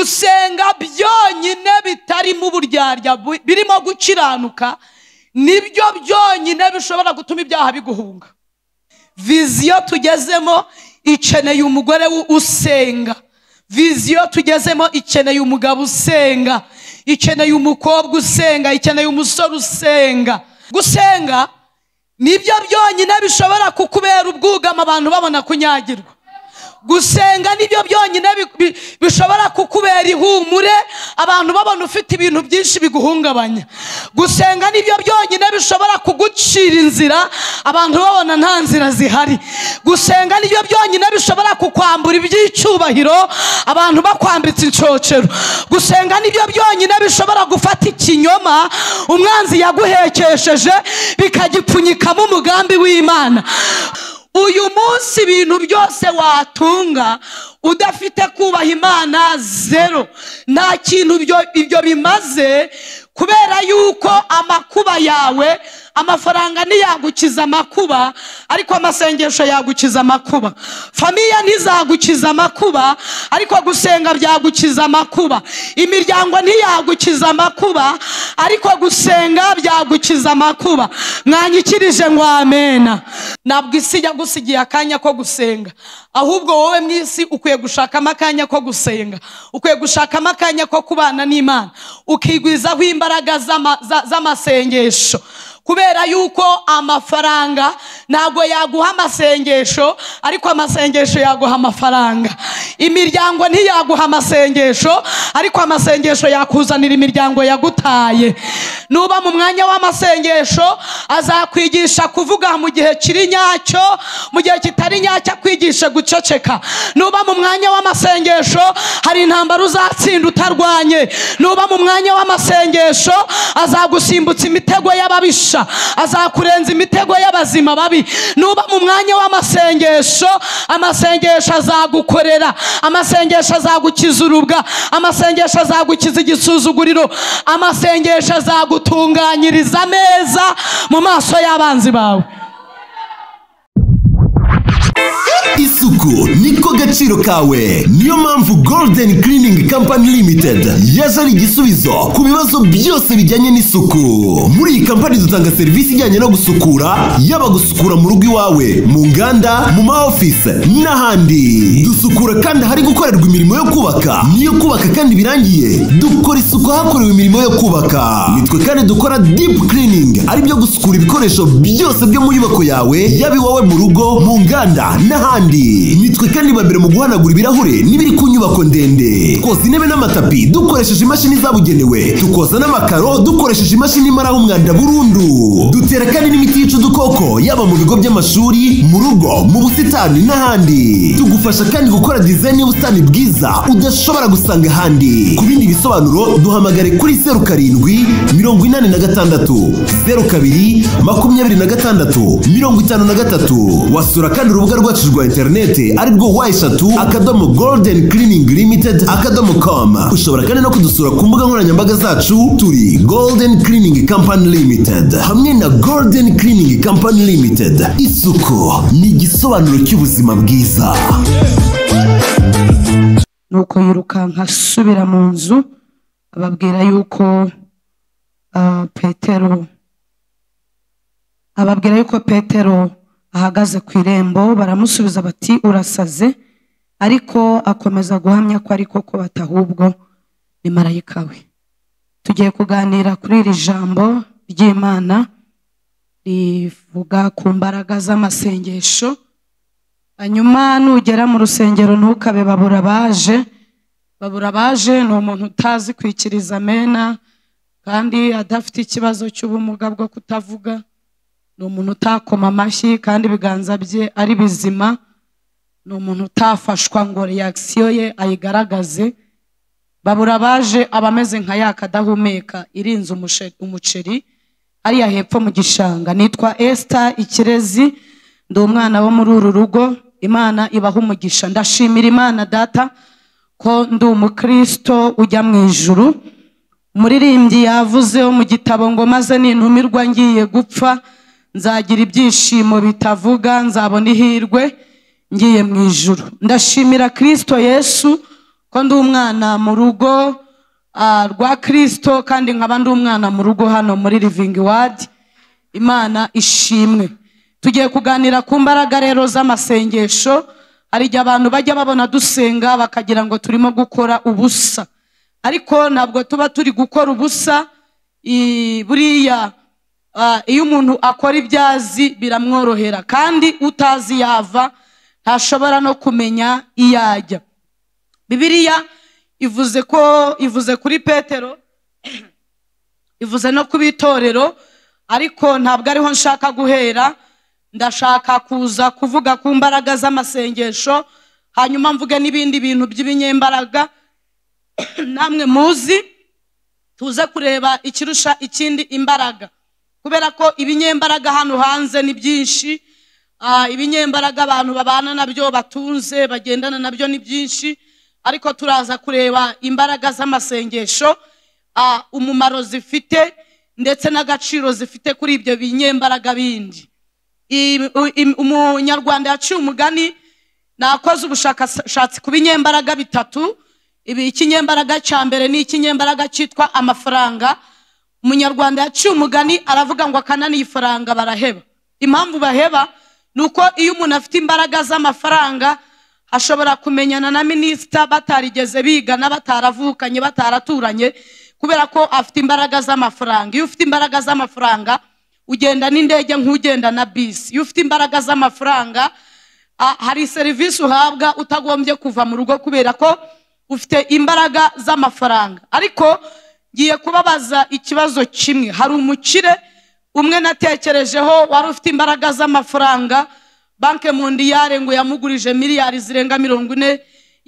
gusenga byonyine bitarimo uburyarya bu- birimo gukiranuka nibyo byonyine bishobora gutuma ibyaha biguhunga viziyo tugezemo ikeneye umugore w- usenga viziyo tugezemo ikeneye umugabo usenga ikeneye umukobwa usenga ikeneye umusore usenga gusenga nibyo byonyine bishobora kukubera ubwugamo abantu babona kunyagirwa gusenga nibyo byonyine bi- bi- bishobora kukubera ihumure abantu babona ufite ibintu byinshi biguhungabanya gusenga nibyo byonyine bishobora kugucira inzira abantu babona nta nzira zihari gusenga nibyo byonyine bishobora kukwambura iby'icyubahiro abantu bakwambitse inshocero gusenga nibyo byonyine bishobora gufata ikinyoma umwanzi yaguhekesheje bikagipfunyikamo umugambi w'imana uyu munsi ibintu byose watunga udafite kubaha imana zero nta kintu ibyo- ibyo bimaze kubera yuko amakuba yawe amafaranga ntiyagukiza amakuba ariko amasengesho yagukiza amakuba famiye ntizagukiza amakuba ariko gusenga byagukiza amakuba imiryango ntiyagukiza amakuba ariko gusenga byagukiza amakuba mwanyikirije ngo amena ntabwo isi yagusigiye akanya ko gusenga ahubwo wowe mu isi ukwiye gushakamo akanya ko gusenga ukwiye gushakamo akanya ko kubana n'imana ukigwizaho imbaraga z'ama- za- z'amasengesho kubera yuko amafaranga ntabwo yaguha amasengesho ariko amasengesho yaguha amafaranga imiryango ntiyaguha amasengesho ariko amasengesho yakuzanira imiryango yagutaye nuba mu mwanya w'amasengesho azakwigisha kuvuga mu gihe kiri nyacyo mu gihe kitari nyacyo akwigishe guceceka nuba mu mwanya w'amasengesho hari intambara uzatsinda utarwanye nuba mu mwanya w'amasengesho azagusimbutsa imitego y'ababisha azakurenza imitego y'abazima babi nuba mu mwanya w'amasengesho amasengesho azagukorera amasengesho azagukiza urubwa amasengesho azagukiza igisuzuguriro amasengesho azagutunganyiriza neza mu maso y'abanzi bawe isuku niko gaciro kawe niyo mpamvu golden cleaning company limited yaje ari igisubizo ku bibazo byose bijyanye n'isuku muri iyi kampani dutanga serivisi ijyanye no gusukura yaba gusukura mu rugo iwawe mu nganda mu ma office n'ahandi dusukura kandi ahari gukorerwa imirimo yo kubaka niyo kubaka kandi birangiye dukora isuku ahakorewe imirimo yo kubaka nitwe kandi dukora deep cleaning ari byo gusukura ibikoresho byose byo mu nyubako yawe yaba iwawe mu rugo mu nganda n'ahandi nitwe kandi ba mbere mu guhanagura ibirahure n'ibiri ku nyubako ndende twoza intebe n'amatapi dukoresheje imashini zabugenewe tukoza n'amakaro dukoresheje imashini imaraho umwanda burundu dutera kandi n'imiti yica udukoko yaba mu bigo by'amashuri mu rugo mu busitani n'ahandi tugufasha kandi gukora dizayini y'ubusitani bwiza udashobora gusanga ahandi ku bindi bisobanuro duhamagare kuri zeru karindwi mirongo inani na gatandatu zeru kabiri makumyabiri na gatandatu mirongo itanu na gatatu wasura kandi urubuga rwacu rwa interineti arirwo wa eshatu akadomo golden cleaning limited akadomo com ushobora kandi no kudusura ku mbuga nkoranyambaga zacu turi golden cleaning company limited hamwe na golden cleaning company limited isuku ni igisobanuro cy'ubuzima bwiza nuko yirukanka asubira mu nzu ababwira yuko ah, petero ababwira yuko petero ahagaze ku irembo baramusubiza bati urasaze ariko akomeza guhamya ko ariko ko batahubwo ni marayika we tugiye kuganira kuri iri jambo ry'imana rivuga ku mbaraga z'amasengesho hanyuma nugera mu rusengero ntukabe babura baje babura baje ni umuntu utazi kwikiriza amena kandi adafite ikibazo cy'ubumuga bwo kutavuga ni umuntu utakoma amashyi kandi ibiganza bye ari bizima ni umuntu utafashwa ngo reakisiyo ye ayigaragaze babura baje aba ameze nka ya kadahumeka irinze umushe- umuceri hariya hepfo mu gishanga nitwa esita ikirezi ndi umwana wo muri uru rugo imana ibaha umugisha ndashimira imana data ko ndi umukristo ujya mu ijuru umuririmbyi yavuze wo mu gitabo ngo maze nintumirwa ngiye gupfa nzagira ibyishimo bitavuga nzabona ihirwe ngiye mu ijuru ndashimira kristo yesu ko ndi umwana mu rugo ah, rwa kirisito kandi nkaba ndi umwana mu rugo hano muri livingi wadi imana ishimwe tugiye kuganira ku mbaraga rero z'amasengesho hari igihe abantu bajya babona dusenga bakagira ngo turimo gukora ubusa ariko ntabwo tuba turi gukora ubusa i- buriya ah, iyo umuntu akora ibyo azi biramworohera kandi utazi yava ntashobora no kumenya iyo ajya bibiliya ivuze ko ivuze kuri petero ivuze no kuba itorero ariko ntabwo ariho nshaka guhera ndashaka kuza kuvuga ku mbaraga z'amasengesho hanyuma mvuge n'ibindi bintu by'ibinyembaraga namwe muzi tuze kureba ikirusha ikindi imbaraga kubera ko ibinyembaraga hano hanze ni byinshi Ah, ibinyembaraga abantu babana nabyo batunze bagendana nabyo ni byinshi ariko turaza kureba imbaraga z'amasengesho ah, umumaro zifite ndetse n'agaciro zifite kuri ibyo binyembaraga bindi I- u- im- umunyarwanda yaciye umugani nakoze ubushakashatsi ku binyembaraga bitatu ibi ikinyembaraga cya mbere ni ikinyembaraga cyitwa amafaranga umunyarwanda yaciye umugani aravuga ngo akananiye ifaranga baraheba impamvu baheba ni uko iyo umuntu afite imbaraga z'amafaranga ashobora kumenyana na minisita batarigeze bigana bataravukanye bataraturanye kubera ko afite imbaraga z'amafaranga iyo ufite imbaraga z'amafaranga ugenda n'indege nk'ugenda na bisi iyo ufite imbaraga z'amafaranga ah, hari serivisi uhabwa utagombye kuva mu rugo kubera ko ufite imbaraga z'amafaranga ariko ngiye kubabaza ikibazo kimwe hari umukire umwe natekerejeho wari ufite imbaraga z'amafaranga banki mondiyare ngo yamugurije miliyari zirenga mirongo ine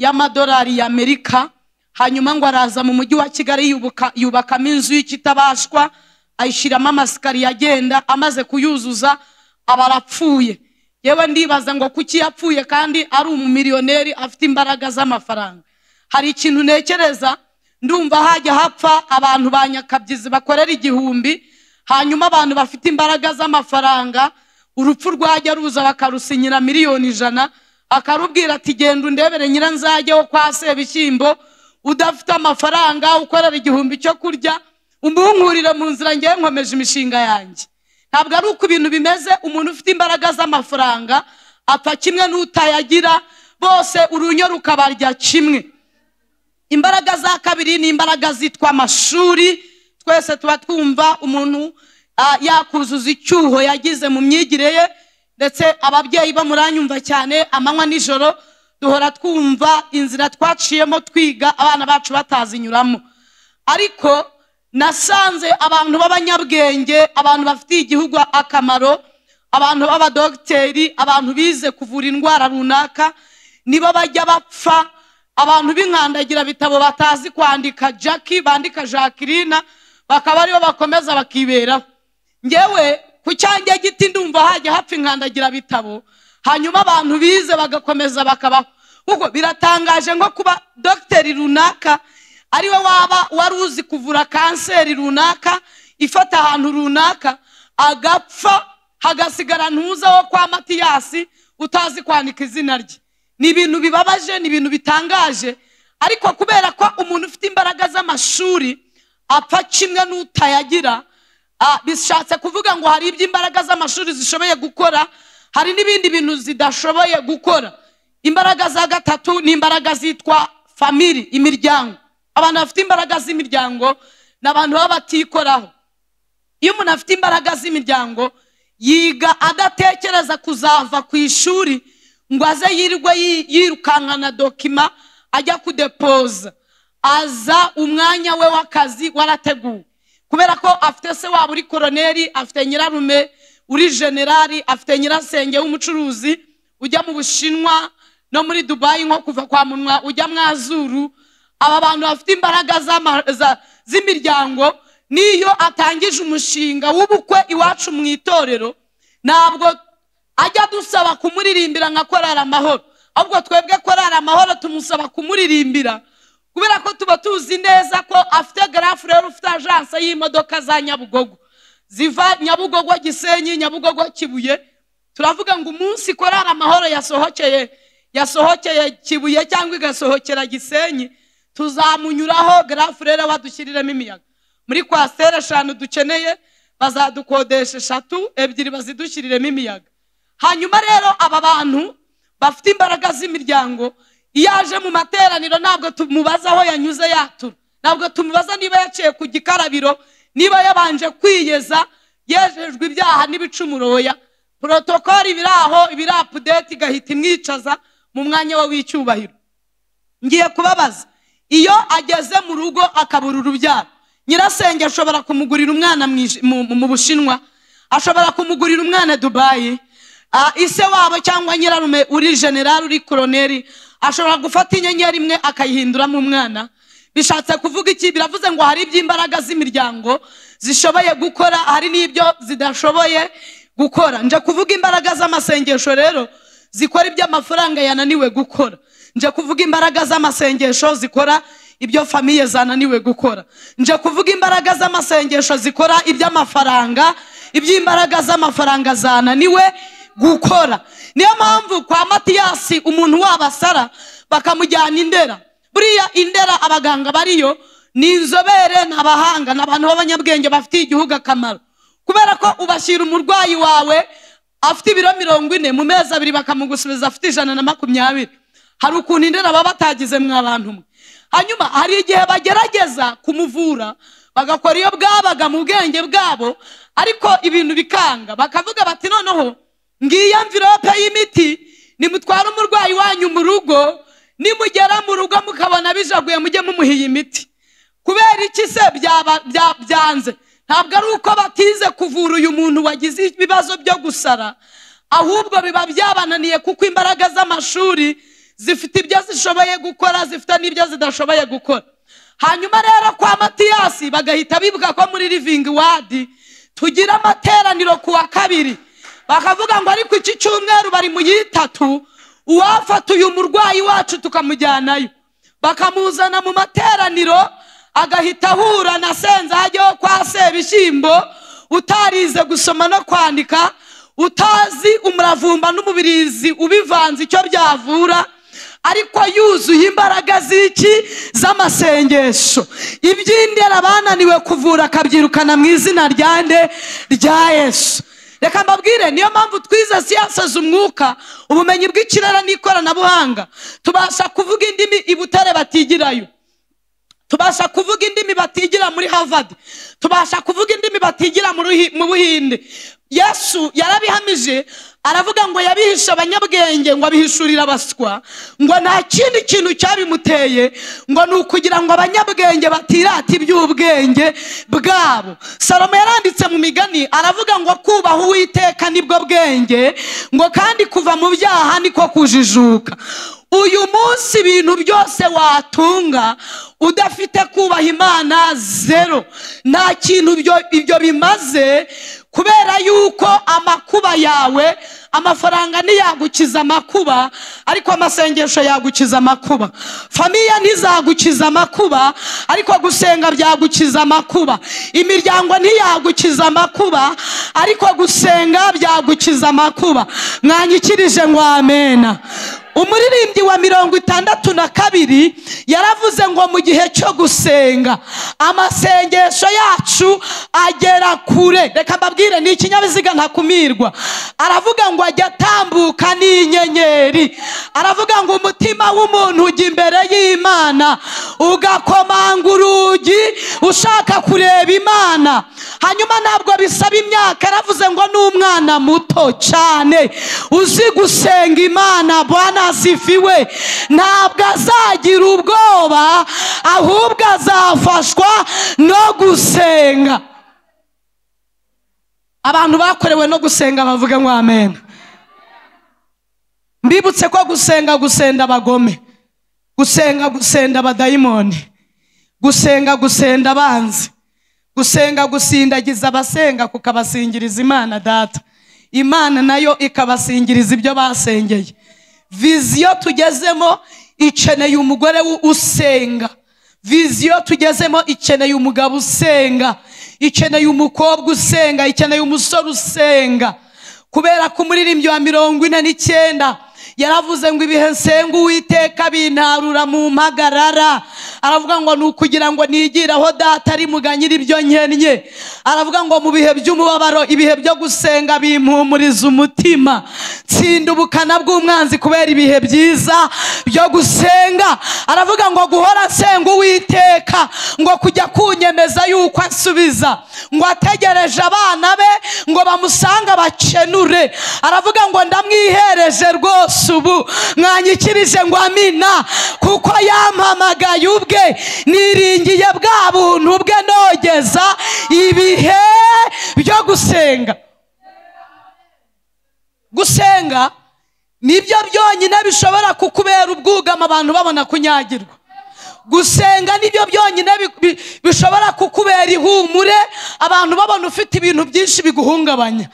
y'amadolari y'amerika hanyuma ngo araza mu mujyi wa kigali yubuka- yubakamo inzu y'ikitabashwa ayishyiramo amasikariye agenda amaze kuyuzuza aba arapfuye yewe ndibaza ngo kuki yapfuye kandi ari umumiliyoneri afite imbaraga z'amafaranga hari ikintu ntekereza ndumva hajya hapfa abantu ba nyakabyizi bakorera igihumbi hanyuma abantu bafite imbaraga z'amafaranga urupfu rwajya ruza bakarusinyira miliyoni ijana akarubwira ati genda undebere nyiranzajyeho kwa sebishyimbo udafite amafaranga ukorera igihumbi cyo kurya umuhunkurire mu nzira ngewe nkomeje imishinga yanjye ntabwo ari uko ibintu bimeze umuntu ufite imbaraga z'amafaranga apfa kimwe n'utayagira bose urunyo rukabarya kimwe imbaraga za kabiri ni imbaraga zitwa amashuri twese tuba twumva umuntu ah, yakuzuza icyuho yagize mu myigire ye ndetse ababyeyi bamuranyumva cyane amanywa nijoro duhora twumva inzira twaciyemo twiga abana bacu batazinyuramo ariko nasanze abantu b'abanyabwenge abantu bafitiye igihugu akamaro abantu b'abadogiteri abantu bize kuvura indwara runaka nibo bajya bapfa abantu b'inkandagira bitabo batazi kwandika jackie bandika jacqueline bakaba aribo bakomeza bakiberaho ngewe ku cyanjye giti ndumva hajya hapfa inkandagira bitabo hanyuma abantu bize bagakomeza bakabaho ubwo biratangaje nko kuba dogiteri runaka ariwe waba wari uzi kuvura kanseri runaka ifata ahantu runaka agapfa hagasigara ntuza wo kwa matiyasi utazi kwandika izina rye ni ibintu bibabaje ni ibintu bitangaje ariko kubera ko umuntu ufite imbaraga z'amashuri apfa kimwe n'utayagira ah, bishatse kuvuga ngo hari ibyo imbaraga z'amashuri zishoboye gukora hari n'ibindi bintu zidashoboye gukora imbaraga za gatatu ni imbaraga zitwa famiri imiryango abantu bafite imbaraga z'imiryango ni abantu baba batikoraho iyo umuntu afite imbaraga z'imiryango yiga adatekereza kuzava ku ishuri ngo aze yirirwe yi- yirukankana dokima ajya kudepoza aza umwanya we w'akazi warateguwe kubera ko afite se waba uri koroneri afite nyirarume uri generali afite nyirasenge w'umucuruzi ujya mu bushinwa no muri dubayi nko kuva kwa munwa ujya mwazuru aba bantu bafite imbaraga z'ama- za- z'imiryango n'iyo atangije umushinga w'ubukwe iwacu mu itorero ntabwo ajya dusaba kumuririmbira nka korari amahoro ahubwo twebwe korari amahoro tumusaba kumuririmbira kubera ko tuba tuzi neza ko afite garafu rero ufite ajanse y'imodoka za nyabugogo ziva nyabugogo gisenyi nyabugogo kibuye turavuga ngo umunsi korari amahoro yasohokeye yasohokeye kibuye cyangwa igasohokera gisenyi tuzamunyuraho garafurera badushyiriremo imiyaga muri kwasiteri eshanu dukeneye bazadukodesha eshatu ebyiri bazidushyiriremo imiyaga hanyuma rero aba bantu bafite imbaraga z'imiryango iyo aje mu materaniro ntabwo tumubaza aho yanyuze yatura ntabwo tumubaza niba yaciye ku gikarabiro niba yabanje kwiyeza yejejwe ibyaha n'ibicumuro oya porotokoli ibiri aho ibiri apudeti igahita imwicaza mu mwanya we w'icyubahiro ngiye kubabaza iyo ageze mu rugo akabura urubyaro nyirasenge ashobora kumugurira umwana mu ij- mu- mu- mu bushinwa ashobora kumugurira umwana dubayi Ah, ise wabo cyangwa nyirarume uri generali uri koroneri ashobora gufata inyenyeri imwe akayihinduramo umwana bishatse kuvuga iki biravuze ngo hari iby'imbaraga z'imiryango zishoboye gukora hari n'ibyo zidashoboye gukora nje kuvuga imbaraga z'amasengesho rero zikora ibyo amafaranga yananiwe gukora nje kuvuga imbaraga z'amasengesho zikora ibyo famiye zananiwe gukora nje kuvuga imbaraga z'amasengesho zikora iby'amafaranga iby'imbaraga z'amafaranga zananiwe gukora niyo mpamvu kwa matiyasi umuntu wabasara bakamujyana indera buriya indera abaganga bariyo ni inzobere ni abahanga ni abantu b'abanyabwenge bafitiye igihugu akamaro kubera ko ubashyira umurwayi wawe afite ibiro mirongo ine mu mezi abiri bakamugusubiza afite ijana na makumyabiri hari ukuntu indera baba batagize mwa bantu mwe hanyuma hari igihe bagerageza kumuvura bagakora iyo bwabaga mu bwenge bwabo ariko ibintu bikanga bakavuga bati noneho ngiyo mvirope y'imiti nimutware umurwayi wanyu mu rugo nimugera mu rugo mukabona bijaguye mujye mumuha iyi miti kubera iki se byaba- bya- byanze ntabwo ari uko batize kuvura uyu muntu wagize ibibazo byo gusara ahubwo biba byabananiye kuko imbaraga z'amashuri zifite ibyo zishoboye gukora zifite n'ibyo zidashoboye gukora hanyuma rero kwa matiyasi bagahita bibuka ko muri living wadi tugira amateraniro ku wa kabiri bakavuga ngo ariko iki cyumweru bari mu y'itatu uwafata uyu murwayi wacu tukamujyanayo bakamuzana mu materaniro agahita ahura na senza hajyaho kwa sebishyimbo utarize gusoma no kwandika utazi umuravumba n'umubirizi ubivanze icyo byavura ariko yuzuye imbaraga z'iki z'amasengesho iby'indera bananiwe kuvura akabyirukana mu izina rya nde rya yesu reka mbabwire niyo mpamvu twize siyanse z'umwuka ubumenyi bw'ikirere n'ikoranabuhanga tubasha kuvuga indimi i butare batigirayo tubasha kuvuga indimi batigira muri harvard tubasha kuvuga indimi batigira mu Ruhi- mu buhinde yesu yarabihamije aravuga ngo yabihishe abanyabwenge ngo abihishurire abaswa ngo nta kindi kintu cyabimuteye ngo ni ukugira ngo abanyabwenge batirata iby'ubwenge bwabo salomo yaranditse mu migani aravuga ngo kubaha uwiteka nibwo bwenge ngo kandi kuva mu byaha niko kujijuka uyu munsi ibintu byose watunga udafite kubaha imana zero nta kintu ibyo- ibyo bimaze kubera yuko amakuba yawe amafaranga ntiyagukiza amakuba ariko amasengesho yagukiza amakuba famiye ntizagukiza amakuba ariko gusenga byagukiza amakuba imiryango ntiyagukiza amakuba ariko gusenga byagukiza amakuba mwanyikirije ngo amena umuririmbyi wa mirongo itandatu na kabiri yaravuze ngo mu gihe cyo gusenga amasengesho yacu agera kure reka mbabwire ni ikinyabiziga ntakumirwa aravuga ngo ajya atambuka n'inyenyeri aravuga ngo umutima w'umuntu ujya imbere y'imana ugakomanga urugi ushaka kureba imana hanyuma ntabwo bisaba imyaka yaravuze ngo n'umwana muto cyane uzi gusenga imana bwana asifiwe ntabwo azagira ubwoba ahubwo azafashwa no gusenga abantu bakorewe no gusenga bavuga ngo amen mbibutse ko gusenga gusenda abagome gusenga gusenda abadayimoni gusenga gusenda abanzi gusenga gusindagiza abasenga kukabasingiriza imana data imana nayo ikabasingiriza ibyo basengeye viziyo tugezemo ikeneye umugore w- usenga viziyo tugezemo ikeneye umugabo usenga ikeneye umukobwa usenga ikeneye umusore usenga kubera ko umuririmbyi wa mirongo ine n'icyenda yaravuze ngo ibihe nsenga uwiteka bintarura mu mpagarara aravuga ngo ni ukugira ngo nigireho data ari muganyira ibyo nkennye aravuga ngo mu bihe by'umubabaro ibihe byo gusenga bimpumuriza umutima tsinda ubukana bw'umwanzi kubera ibihe byiza byo gusenga aravuga ngo guhora nsenga uwiteka ngo kujya kunyemeza yuko ansubiza ngo ategereje abana be ngo bamusanga bacenure aravuga ngo ndamwihereje rwose ubu mwanyikirije ngo amina kuko yampamagaye ubwe niringiye bwa buntu bwe nogeza ibihe byo gusenga gusenga nibyo byonyine bishobora kukubera ubwugama abantu babona kunyagirwa gusenga nibyo byonyine bi- bi- bishobora kukubera ihumure abantu babona ufite ibintu byinshi biguhungabanya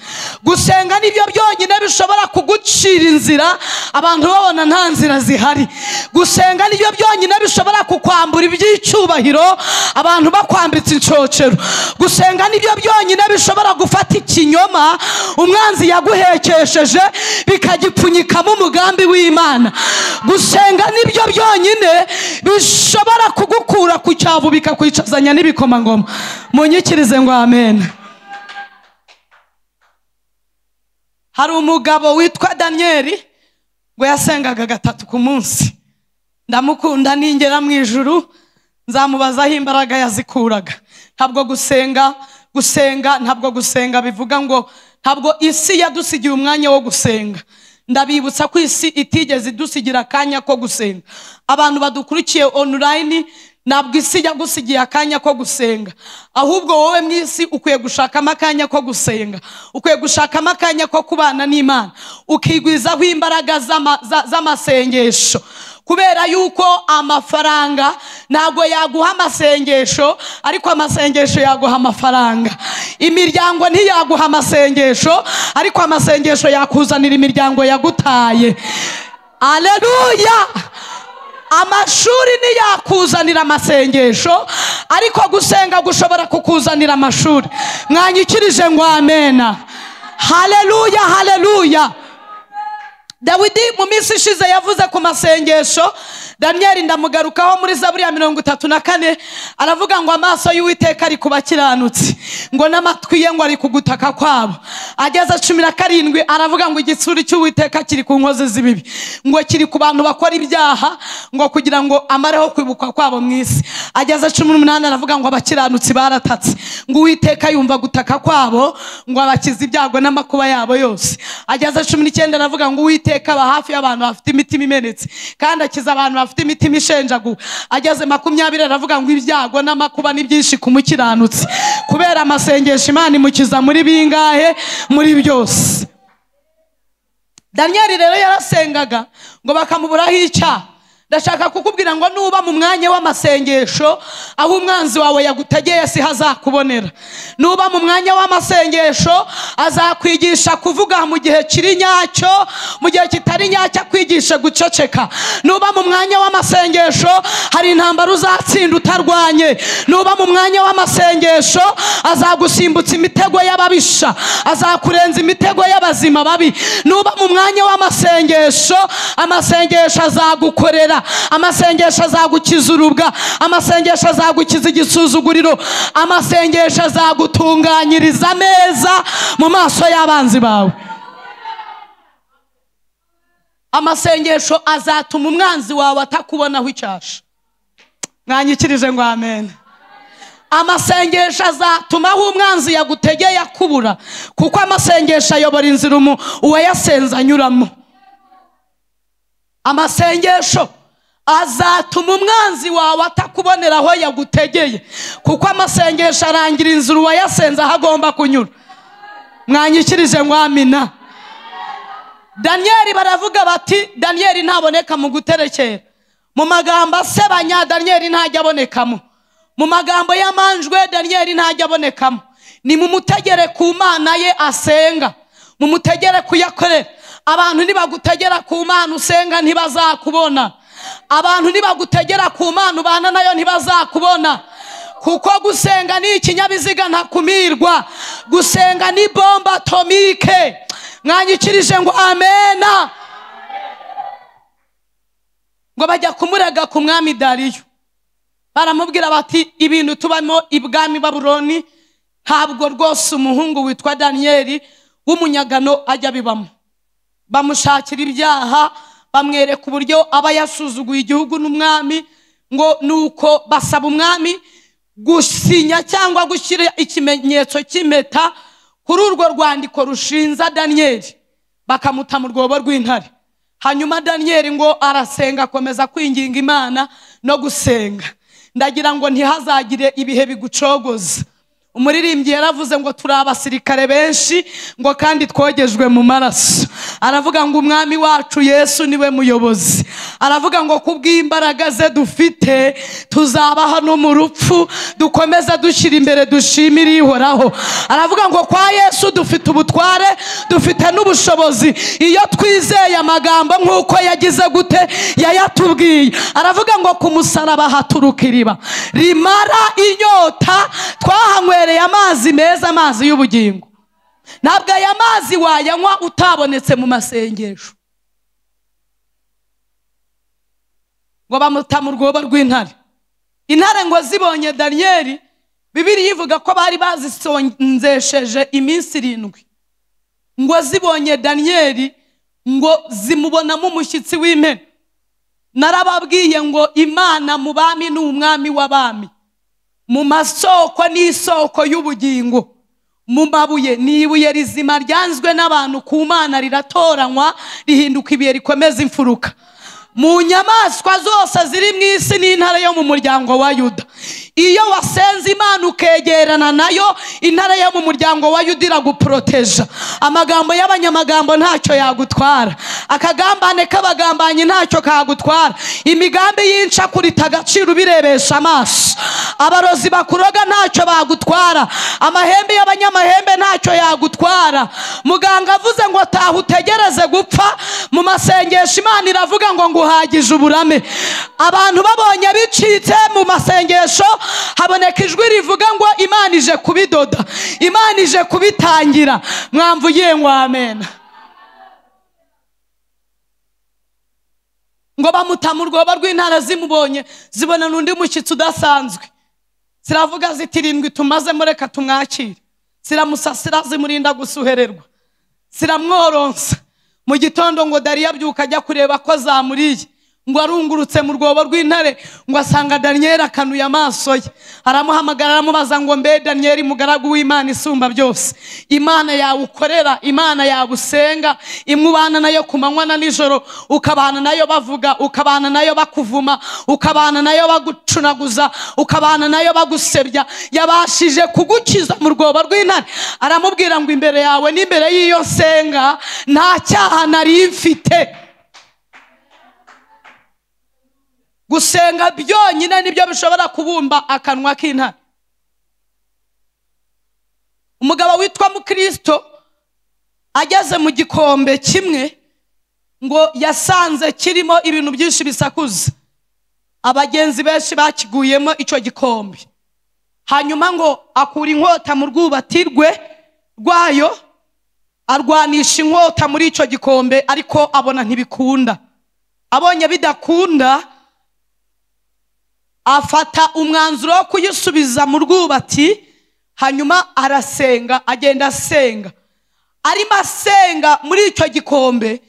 gusenga nibyo byonyine bishobora kugucira inzira abantu babona nta nzira zihari gusenga nibyo byonyine bishobora kukwambura iby'icyubahiro abantu bakwambitse incocero gusenga nibyo byonyine bishobora gufata ikinyoma umwanzi yaguhekesheje bikagipfunyikamo umugambi w'imana gusenga nibyo byonyine bishobora kugukura ku cyavu bikakwicazanya n'ibikomangoma munyikirize ngo amen hari umugabo witwa daniyeli ngo yasengaga gatatu ku munsi ndamukunda ningera mu ijuru nzamubazaho imbaraga yazikuraga ntabwo gusenga gusenga ntabwo gusenga bivuga ngo ntabwo isi yadusigiye umwanya wo gusenga ndabibutsa ko isi itigeze idusigira akanya ko gusenga abantu badukurikiye online ntabwo isi yagusigiye akanya ko gusenga ahubwo wowe mu isi ukwiye gushakamo akanya ko gusenga ukwiye gushakamo akanya ko kubana n'imana ukigwizaho imbaraga z'ama- za- z'amasengesho kubera yuko amafaranga ntabwo yaguha amasengesho ariko amasengesho yaguha amafaranga imiryango ntiyaguha amasengesho ariko amasengesho yakuzanira imiryango yagutaye aleluya amashuri ntiyakuzanira amasengesho ariko gusenga gushobora kukuzanira amashuri mwanyikirije ngo amena haleluya haleluya dawidi mu minsi ishize yavuze ku masengesho daniyeli ndamugarukaho muri zaburi ya mirongo itatu na kane aravuga ngo amaso y'uwiteka ari ku bakiranutsi ngo n'amatwi ye ngo ari ku gutaka kwabo ageze cumi na karindwi aravuga ngo igitsuri cy'uwiteka kiri ku nkozi z'ibibi ngo kiri ku bantu bakora ibyaha ngo kugira ngo amareho kwibukwa kwabo mu isi ageze cumi n'umunani aravuga ngo abakiranutsi baratatse ngo uwiteka yumva gutaka kwabo ngo abakize ibyago n'amakuba yabo yose ageze cumi n'icyenda aravuga ngo uwiteka aba hafi y'abantu bafite imitima imenetse kandi akiza abantu bafite imitima ishenjaguwe ageze makumyabiri aravuga ngo ibyago n'amakuba ni byinshi ku mukiranutsi kubera amasengesho imana imukiza muri bingahe muri byose daniyeli rero yarasengaga ngo bakamuburaho icyaha ndashaka kukubwira ngo nuba mu mwanya w'amasengesho aho umwanzi wawe yagutegeye si hazakubonera nuba mu mwanya w'amasengesho azakwigisha kuvuga mu gihe kiri nyacyo mu gihe kitari nyacyo akwigishe guceceka nuba mu mwanya w'amasengesho hari intambara uzatsinda utarwanye nuba mu mwanya w'amasengesho azagusimbutsa imitego y'ababisha azakurenza imitego y'abazima babi nuba mu mwanya w'amasengesho amasengesho azagukorera amasengesho azagukiza urubwa amasengesho azagukiza igisuzuguriro amasengesho azagutunganyiriza neza mu maso y'abanzi bawe amasengesho azatuma umwanzi wawe atakubonaho icyasha mwanyikirije ngo amen amasengesho azatuma aho umwanzi yagutegeye akubura kuko amasengesho ayobora inzira umu- uwayasenze anyuramo amasengesho azatuma umwanzi wawe atakubonera aho yagutegeye kuko amasengesho arangira inzira uwayasenze aho agomba kunyura mwanyikirije ngo amina daniyeli baravuga bati daniyeli ntaboneka mu guterekera mu magambo asebanya daniyeli ntajya abonekamo mu magambo y'amanjwe daniyeli ntajya abonekamo ni mu mutegere ku mana ye asenga mu mutegere kuyakorera abantu nibagutegera ku mana usenga ntibazakubona abantu nibagutegera ku mana ubana nayo ntibazakubona kuko gusenga ni ikinyabiziga ntakumirwa gusenga ni bomba atomike mwanyikirije ngo amena ngo bajya kumurega ku mwami dariyo baramubwira bati ibintu tubamo ibwami baburoni ntabwo rwose umuhungu witwa daniyeli w'umunyagano ajya abibamo bamushakira ibyaha bamwereka uburyo aba yasuzuguye igihugu n'umwami ngo ni uko basaba umwami gusinya cyangwa gushyira ikimenyetso cy'impeta kuri urwo rwandiko rushinza daniyeli bakamuta mu rwobo rw'intare hanyuma daniyeli ngo arasenga akomeza kwinginga imana no gusenga ndagira ngo ntihazagire ibihe bigucogoza umuririmbyi yaravuze ngo turi abasirikare benshi ngo kandi twogejwe mu maraso aravuga ngo umwami wacu yesu niwe muyobozi aravuga ngo kubw'imbaraga ze dufite tuzaba hano mu rupfu dukomeza dushyira imbere dushimire ihoraho aravuga ngo kwa yesu dufite ubutware dufite n'ubushobozi iyo twizeye amagambo nk'uko yagize gute yayatubwiye aravuga ngo ku musaraba haturuka iriba rimara inyota twahanywereye amazi meza amazi y'ubugingo ntabwo aya mazi wayanywa utabonetse mu masengesho ngo bamuta mu rwobo rw'intare intare ngo zibonye daniyeli bibiri ivuga ko bari bazisonzesheje iminsi irindwi ngo zibonye daniyeli ngo zimubonamo umushyitsi w'impene narababwiye ngo imana mu bami ni umwami w'abami mu masoko ni isoko y'ubugingo mu mabuye ni ibuye rizima ryanzwe n'abantu ku mana riratoranywa rihinduka ibuye rikomeza imfuruka mu nyamaswa zose ziri mu isi n'intare yo mu muryango wa yuda iyo wasenze imana ukegerana nayo intare yo mu muryango wa yuda iraguporoteja amagambo y'abanyamagambo ntacyo yagutwara akagambane k'abagambanyi ntacyo kagutwara imigambi y'incakurita agaciro ubirebesha amaso abarozi bakuroga ntacyo bagutwara amahembe y'abanyamahembe ntacyo yagutwara muganga avuze ngo taha utegereze gupfa mu masengesho imana iravuga ngo nguhagije uburame abantu babonye bicitse mu masengesho haboneka ijwi rivuga ngo imana ije kubidoda imana ije kubitangira mwamvugiye ngo amena ngo bamuta mu rwobo rw'intara zimubonye zibona n'undi mushyitsi udasanzwe ziravuga zitirindwi tumazemo reka tumwakire ziramusasira zimurinda gusuhererwa ziramworonsa mu gitondo ngo dariya abyuka ajya kureba ko zamuriye ngo arungurutse mu rwobo rw'intare ngo asanga daniyeli akanuye amaso ye aramuhamagara aramubaza ngo mbe daniyeli mugaragu w'imana isumba byose imana yawe ukorera imana yawe usenga imwe ubana nayo ku manywa na nijoro ukabana nayo bavuga ukabana nayo bakuvuma ukabana nayo bagucunaguza ukabana nayo bagusebya yabashije kugukiza mu rwobo rw'intare aramubwira ngo imbere yawe n'imbere y'iyo nsenga nta cyaha nari mfite gusenga byonyine nibyo bishobora kubumba akanwa k'intare umugabo witwa mukirisito ageze mu gikombe kimwe ngo yasanze kirimo ibintu byinshi bisakuza abagenzi benshi bakiguyemo icyo gikombe hanyuma ngo akura inkota mu rwubati rwe rwayo arwanisha inkota muri icyo gikombe ariko abona ntibikunda abonye bidakunda afata umwanzuro wo kuyisubiza mu rwubati hanyuma arasenga agenda asenga arimo asenga muri icyo gikombe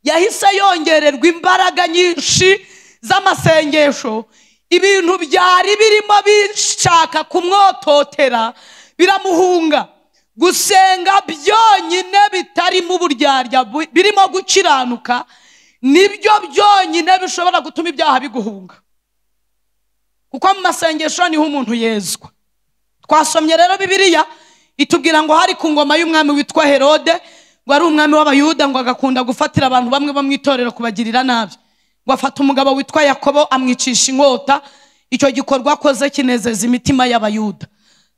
yahise yongererwa imbaraga nyinshi z'amasengesho ibintu byari birimo bishaka kumwototera biramuhunga gusenga byonyine bitarimo uburyarya birimo gukiranuka nibyo byonyine bishobora gutuma ibyaha biguhunga kuko mu masengesho niho umuntu yezwa twasomye rero bibiliya itubwira ngo hari ku ngoma y'umwami witwa herode ngo ari umwami w'abayuda ngo agakunda gufatira abantu bamwe bo mu itorero kubagirira nabi ngo afata umugabo witwa yakobo amwicisha inkota icyo gikorwa akoze kinezeza imitima y'abayuda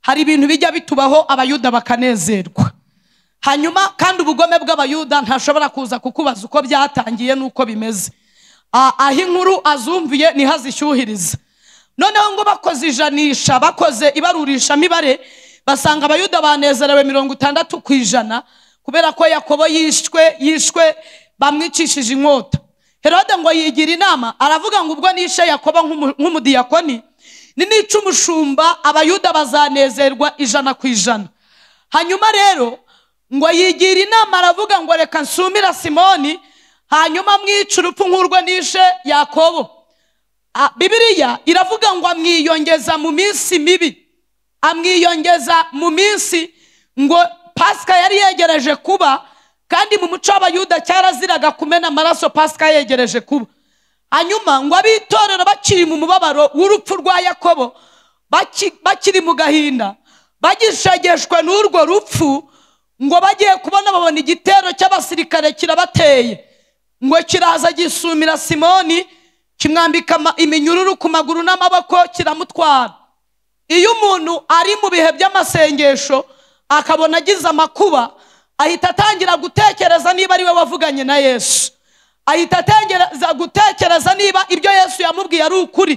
hari ibintu bijya bitubaho abayuda bakanezerwa hanyuma kandi ubugome bw'abayuda ntashobora kuza kukubaza uko byatangiye n'uko bimeze aho inkuru azumviye niho azishyuhiriza noneho ngo bakoze ijanisha bakoze ibarurisha mibare basanga abayuda banezerewe mirongo itandatu ku ijana kubera ko yakobo yishwe yishwe bamwicishije inkota herode ngo yigira inama aravuga ngo ubwo nishe yakoba nk'umu- nk'umudiyakoni ninica umushumba abayuda bazanezerwa ijana ku ijana hanyuma rero ngo yigira inama aravuga ngo reka nsumira simoni hanyuma mwica urupfu nk'urwo nishe yakobo Ah, bibiliya iravuga ngo amwiyongeza mu minsi mibi amwiyongeza mu minsi ngo pasika yari yegereje kuba kandi mu muco w'abayuda cyaraziraga kumena amaraso pasika yegereje kuba hanyuma ngo ab'itorero bakiri mu mubabaro w'urupfu rwa yakobo baki- bakiri mu gahinda bagishegeshwe n'urwo rupfu ngo bagiye kubona babona igitero cy'abasirikare kirabateye ngo kiraza gisumira simoni kimwambika ama- iminyururu ku maguru n'amaboko kiramutwara iyo umuntu ari mu bihe by'amasengesho akabona agize amakuba ahita atangira gutekereza niba ari we wavuganye na yesu ahita atangira gutekereza niba ibyo yesu yamubwiye ari ukuri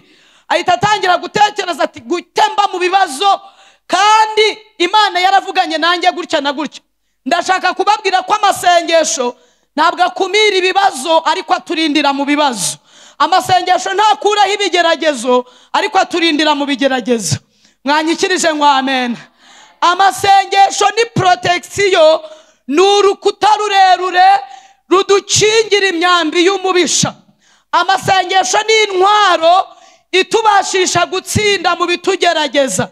ahita atangira gutekereza ati gutemba mu bibazo kandi imana yaravuganye nanjye gutya na gutya ndashaka kubabwira ko amasengesho ntabwo akumira ibibazo ariko aturindira mu bibazo amasengesho ntakuraho ibigeragezo ariko aturindira mu bigeragezo mwanyikirije ngo amena amasengesho ni protection ni urukuta rurerure rudukingira imyambi y'umubisha amasengesho ni intwaro itubashisha gutsinda mu bitugerageza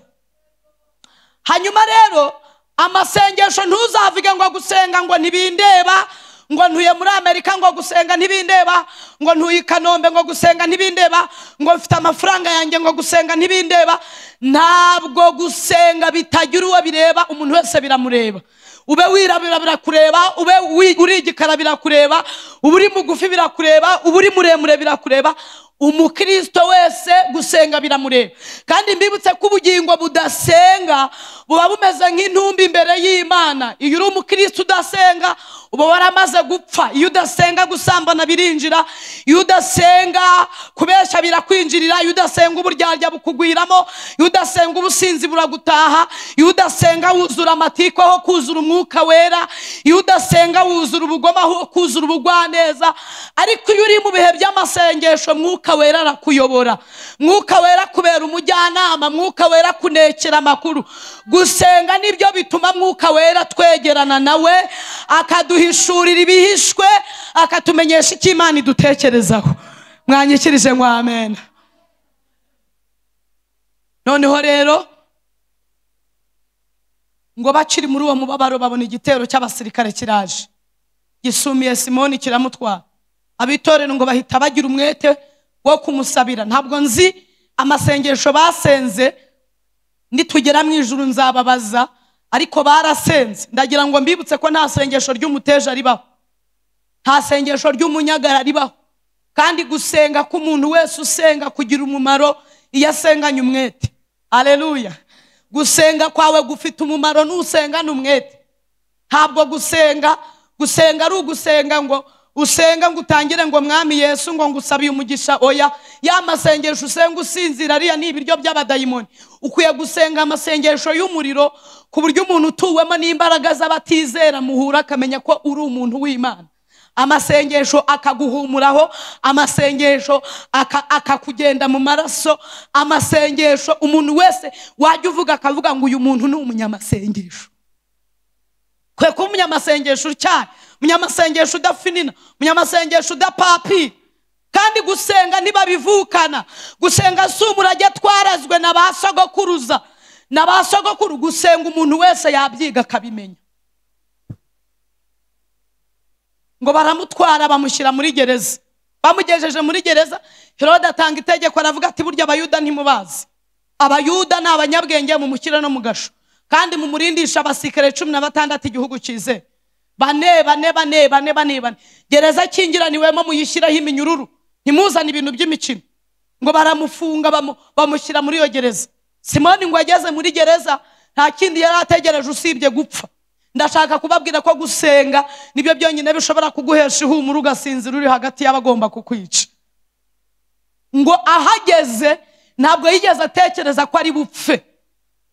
hanyuma rero amasengesho ntuzavuge ngo gusenga ngo ntibindeba ngo ntuye muri amerika ngo gusenga ntibindeba ngo ntuye i kanombe ngo gusenga ntibindeba ngo mfite amafaranga yanjye ngo gusenga ntibindeba ntabwo gusenga bitagira uwo bireba umuntu wese biramureba ube wirabura birakureba ube wi- uri igikara birakureba ube uri mugufi birakureba ube uri muremure birakureba umukristo wese gusenga biramureba kandi mbibutse ko ubugingo budasenga buba bumeze nk'intumbi imbere y'imana iyo uri umukristo udasenga uba waramaze gupfa iyo udasenga gusambana birinjira iyo udasenga kubeshya birakwinjirira iyo udasenga uburyarya bukugwiramo iyo udasenga ubusinzi buragutaha iyo udasenga wuzura amatiku aho kuzura umwuka wera iyo udasenga wuzura ubugoma aho kuzura ubugwaneza ariko iyo uri mu bihe by'amasengesho mwuka wera arakuyobora mwuka wera kubera umujyanama mwuka wera akunekera amakuru gusenga nibyo bituma mwuka wera twegerana nawe akaduhishurira ibihishwe akatumenyesha icyo imana idutekerezaho mwanyikirije ngo amena noneho rero ngo bakiri muri uwo mubabaro babona igitero cy'abasirikare kiraje gisumiye simoni kiramutwara abitorero ngo bahita bagira umwete wo kumusabira ntabwo nzi amasengesho basenze nitugera mu ijuru nzababaza ariko barasenze ndagira ngo mbibutse ko nta sengesho ry'umuteja ribaho nta sengesho ry'umunyagara ribaho kandi gusenga k'umuntu wese usenga kugira umumaro iyo asenganye umwete aleluya gusenga kwawe gufite umumaro nusengane umwete ntabwo gusenga gusenga ari ugusenga ngo usenga ngo utangire ngo mwami yesu ngo ngusabiye umugisha oya ya masengesho usenga usinzira ariya ni ibiryo by'abadayimoni ukwiye gusenga amasengesho y'umuriro ku buryo umuntu utuwemo n'imbaraga z'abatizera muhura akamenya ko uri umuntu w'imana amasengesho akaguhumuraho amasengesho aka- akakugenda mu maraso amasengesho umuntu wese wajya uvuga akavuga ngo uyu muntu ni umunyamasengesho kwe kuba umunyamasengesho utyaye umunyamasengesho udafinina umunyamasengesho udapapira kandi gusenga ntibabivukana gusenga si umurage twarazwe na ba sogokuruza na ba sogokuru gusenga umuntu wese yabyiga akabimenya ngo baramutwara bamushyira muri gereza bamugejeje muri gereza herode atanga itegeko aravuga ati burya abayuda ntimubazi abayuda ni abanyabwenge mumushyire no mu gasho kandi mumurindisha abasikare cumi na batandatu igihugu cyize bane bane bane bane bane bane gereza kingiraniwemo muyishyiraho iminyururu ntimuzane ibintu by'imikino ngo baramufunga bamu- bamushyira muri iyo gereza simoni ngo ageze muri gereza nta kindi yari ategereje usibye gupfa ndashaka kubabwira ko gusenga nibyo byonyine bishobora kuguhesha ihumura ugasinzira uri hagati y'abagomba kukwica ngo ahageze ntabwo yigeze atekereza ko ari bupfe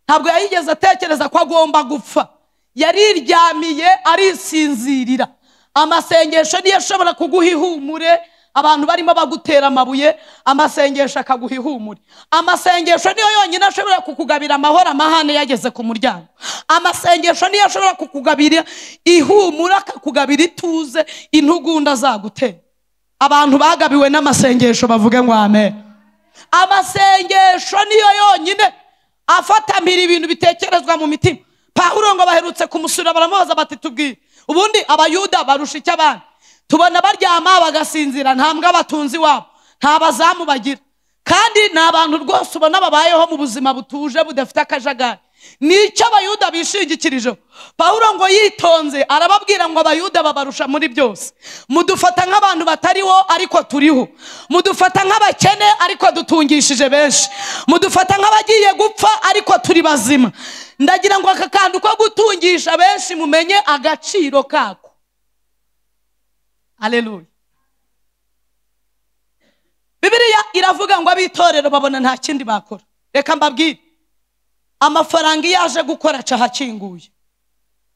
ntabwo yigeze atekereza ko agomba gupfa yariryamiye arisinzirira amasengesho niyo ashobora kuguha ihumure abantu barimo bagutera amabuye amasengesho akaguha ihumure amasengesho niyo yonyine ashobora kukugabira amahoro amahane yageze ku muryango amasengesho niyo ashobora kukugabira ihumure akakugabira ituze intugunda azagutera abantu bagabiwe n'amasengesho bavuge ngo amen amasengesho niyo yonyine afatamira ibintu bitekerezwa mu mitima pahuro ngo baherutse kumusura baramubaza bati tubwire ubundi abayuda barusha icyo abandi tubona baryama bagasinzira nta mbwa batunzi iwabo nta bazamu bagira kandi ni abantu rwose ubona babayeho mu buzima butuje budafite akajagari nicyo abayuda bishingikirijeho pahuro ngo yitonze arababwira ngo abayuda babarusha muri byose mudufata nk'abantu batariho ariko turiho mudufata nk'abakene ariko dutungishije benshi mudufata nk'abagiye gupfa ariko turi bazima ndagira ngo aka kantu ko gutungisha benshi mumenye agaciro kako aleluya bibiriya iravuga ngo ab'itorero babona nta kindi bakora reka mbabwire amafaranga iyo aje gukora aca ahakinguye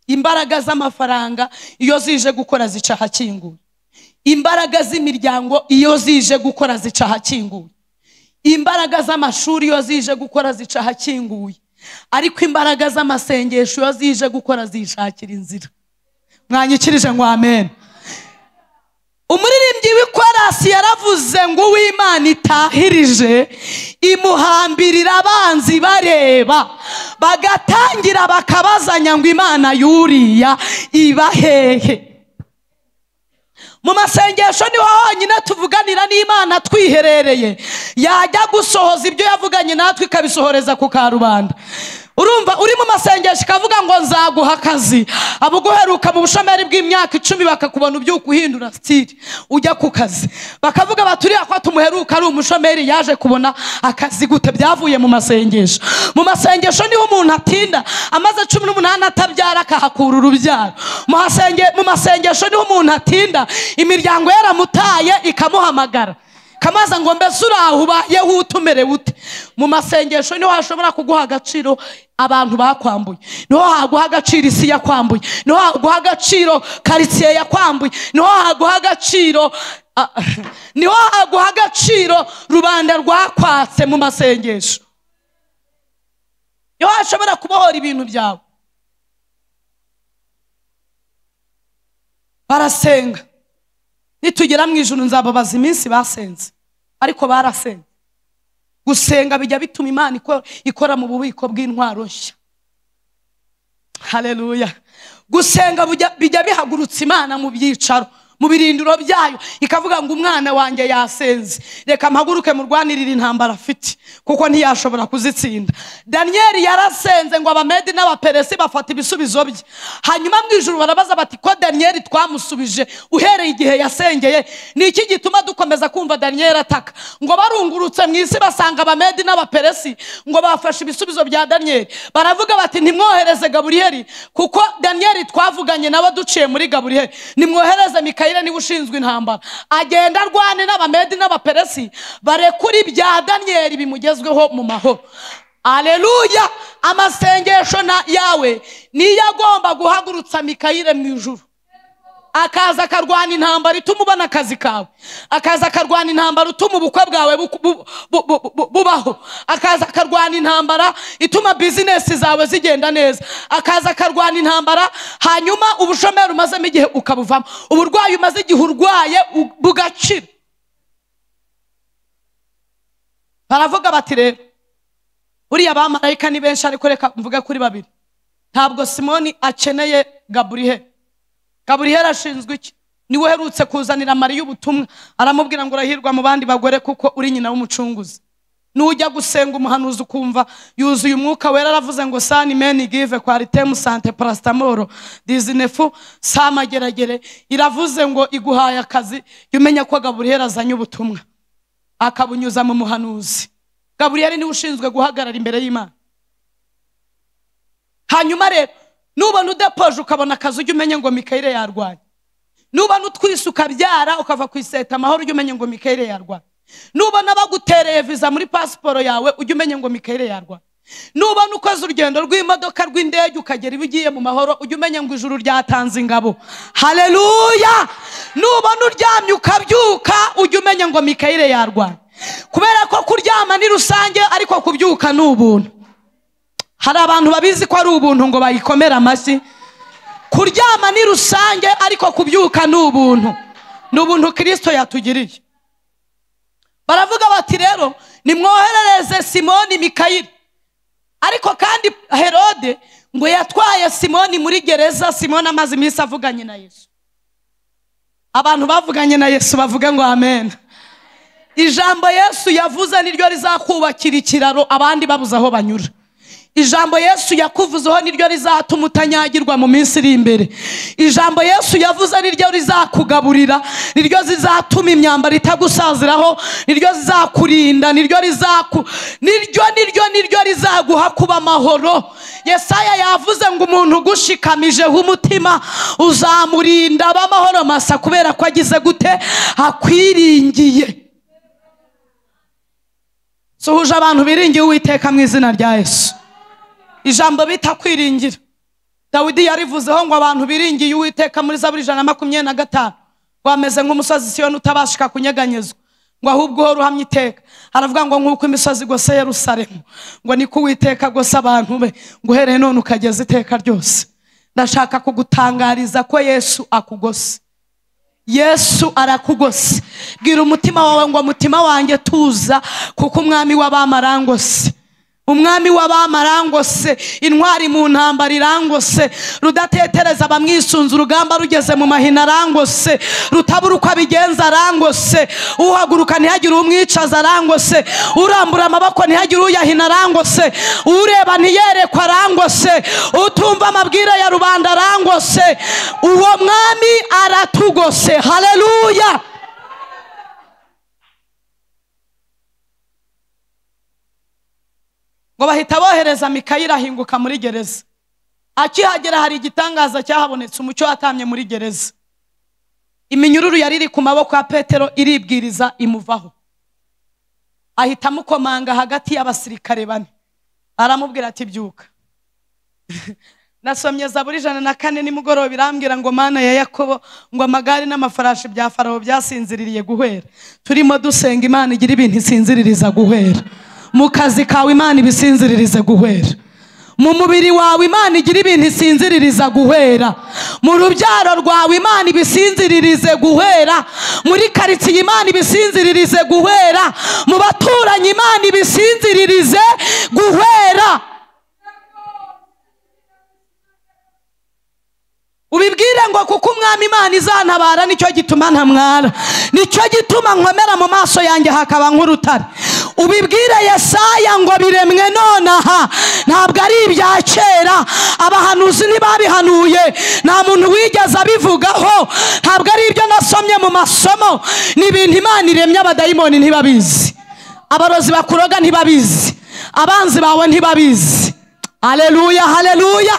imbaraga z'amafaranga iyo zije gukora zica ahakinguye imbaraga z'imiryango iyo zije gukora zica ahakinguye imbaraga z'amashuri iyo zije gukora zica ahakinguye ariko imbaraga z'amasengesho iyo zije gukora zishakira inzira mwanyikirije ngo amen umuririmbyi w'ikorasi yaravuze ngo uw'imana itahirije imuhambirira abanzi bareba bagatangira bakabazanya ngo imana yuriya iba hehe mu masengesho niho honyine tuvuganira n'imana twiherereye yajya gusohoza ibyo yavuganye natwe ikabisohoreza ku karubanda urumva uri mu masengesho ikavuga ngo nzaguha akazi abo uguheruka mu bushomeri bw'imyaka icumi bakakubona ubyuka uhindura sitiri ujya ku kazi bakavuga bati uriya ko tumuheruka ari umushomeri yaje kubona akazi gute byavuye mu masengesho mu masengesho niho umuntu atinda amaze cumi n'umunani atabyara akahakura urubyaro mu hasenge- mu masengesho niho umuntu atinda imiryango yaramutaye ikamuhamagara kamaza ngo mbese uraho ubayeho ute umerewe ute mu masengesho niho hashobora kuguha agaciro abantu bakwambuye niho haguha agaciro isi yakwambuye niho haguha agaciro karitsiye yakwambuye niho haguha agaciro ah, niho haguha agaciro rubanda rwakwatse mu masengesho niho hashobora kubohora ibintu byawe barasenga nitugera mu ijoro nzababaza iminsi basenze ariko barasenze gusenga bijya bituma imana iko- ikora mu bubiko bw'intwaro nshya hareruya gusenga bujya- bijya bihagurutsa imana mu byicaro mu birindiro byayo ikavuga ngo umwana wanjye yasenze reka mpaguruke murwanirire intambara afite kuko ntiyashobora kuzitsinda daniyeli yarasenze ngo abamedi n'abaperesi bafata ibisubizo bye hanyuma mu ijoro barabaza bati ko daniyeli twamusubije uhereye igihe yasengeye ni iki gituma dukomeza kumva daniyeli ataka ngo barungurutse mu isi basanga abamedi n'abaperesi ngo bafashe ibisubizo bya daniyeli baravuga bati ntimwohereze gaburiyeli kuko daniyeli twavuganye nabo duciye muri gaburiyeli nimwohereze mikayire niwe ushinzwe intambara agenda arwane n'abamedi n'abaperesi barekura ibya daniyeli bimugezweho mu mahoro aleluya amasengesho na- yawe niyo agomba guhagurutsa mikayire mu ijuru akaza akarwana intambara ituma ubona akazi kawe akaza akarwana intambara ituma ubukwe bwawe buku- bu- bu- bu- bu- bubaho akaza akarwana intambara ituma bizinesi zawe zigenda neza akaza akarwana intambara hanyuma ubushomeri umazemo igihe ukabuvamo uburwayi umaze igihe urwaye u- bugakira baravuga bati rero buriya bamarayika ni benshi ariko reka mvuge kuri babiri ntabwo simoni akeneye gaburiheli gaburiyeli ashinzwe iki niwe uherutse kuzanira mariya ubutumwa aramubwira ngo urahirwa mu bandi bagore kuko uri nyina w'umucunguzi nujya gusenga umuhanuzi ukumva yuzuye umwuka wera aravuze ngo sani meni give kwaritemu sante parasitamoro dizinefu samageragere iravuze ngo iguhaye akazi jya umenya ko gaburiyeli azanye ubutumwa akabunyuza mu muhanuzi gaburiyeli niwe ushinzwe guhagarara imbere y'imana hanyuma rero nubona udapoje ukabona akazi ujya umenye ngo mikayire yarwanye nubona utwise ukabyara ukava ku iseta amahoro ujya umenye ngo mikayire yarwanye nubona bagutereye viza muri pasiporo yawe ujya umenye ngo mikayire yarwanye nubona ukoze urugendo rw'imodoka rw'indege ukagera iba ugiye mu mahoro ujye umenya ngo ijuru ryatanze ingabo hareruya nubona uryamye ukabyuka ujye umenya ngo mikayire yarwaye kubera ko kuryama ni rusange ariko kubyuka ni ubuntu hari abantu babizi ko ari ubuntu ngo bayikomere amashyi kuryama ni rusange ariko kubyuka ni ubuntu ni ubuntu kirisito yatugiriye baravuga bati rero nimwoherereze simoni mikayire ariko kandi herode ngo yatwaye simoni muri gereza simoni amaze iminsi avuganye na yesu abantu bavuganye na yesu bavuga ngo amen ijambo yesu yavuze niryo rizakubakira ikiraro abandi babuze aho banyura ijambo yesu yakuvuzeho niryo rizatuma utanyagirwa mu minsi iri imbere ijambo yesu yavuze niryo rizakugaburira niryo zizatuma imyambaro itagusaziraho niryo zizakurinda niryo rizaku niryo niryo niryo rizaguha kuba amahoro yesaya yavuze ngo umuntu ugushikamijeho umutima uzamurinda abe amahoro masa kubera ko agize gute akwiringiye suhuje abantu biringiye uwiteka mu izina rya yesu ijambo bita kwiringira dawidi yarivuzeho ngo abantu biringiye uwiteka muri za buri ijana na makumyabiri na gatanu ngo ameze nk'umusozi siyoni utabashika kunyeganyezwa ngo ahubwo uhora uhamya iteka aravuga ngo nk'uko imisozi igose Yerusalemu ngo niko uwiteka agose abantu be ngo uhereye none ukageza iteka ryose ndashaka kugutangariza ko yesu akugose yesu arakugose bwira umutima wawe ngo umutima wanjye tuza kuko umwami w'abamarangose umwami w'abamarangose intwari mu ntambara irangose rudatetereza abamwisunze urugamba rugeze mu mahina arangose rutabura uko abigenza arangose uhaguruka ntihagire umwicaza arangose urambura amaboko ntihagire uyahina arangose ureba ntiyerekwa arangose utumva amabwire ya rubanda arangose uwo mwami aratugose hareruya ngo bahita bohereza mikayire ahinguka muri gereza akihagera hari igitangaza cyahabonetse umucyo watamye muri gereza iminyururu yari iri ku maboko ya petero iribwiriza imuvaho ahita amukomanga hagati y'abasirikare bane aramubwira ati byuka nasomye za buri ijana na kane nimugoroba irambwira ngo mana ya yakobo ngo amagare n'amafarashi bya farawo byasinziririye guhera turimo dusenga imana igira ibintu isinziririza guhera mu kazi kawe imana ibisinziririze guhera mu mubiri wawe imana igira ibintu isinziririza guhera mu rubyaro rwawe imana ibisinziririze guhera muri karitsiye imana ibisinziririze guhera mu baturanyi imana ibisinziririze guhera ubibwire ngo kuko umwami imana izantabara nicyo gituma ntamwara nicyo gituma nkomera mu maso yanjye hakaba nk'urutare ubibwire yesaya ngo biremwe nonaha ntabwo ari ibya kera abahanuzi ntibabihanuye nta muntu wigeze abivugaho ntabwo ari ibyo nasomye mu masomo ni ibintu imana iremye abadayimoni ntibabizi abarozi bakuroga ntibabizi abanzi bawe ntibabizi hareruya hareruya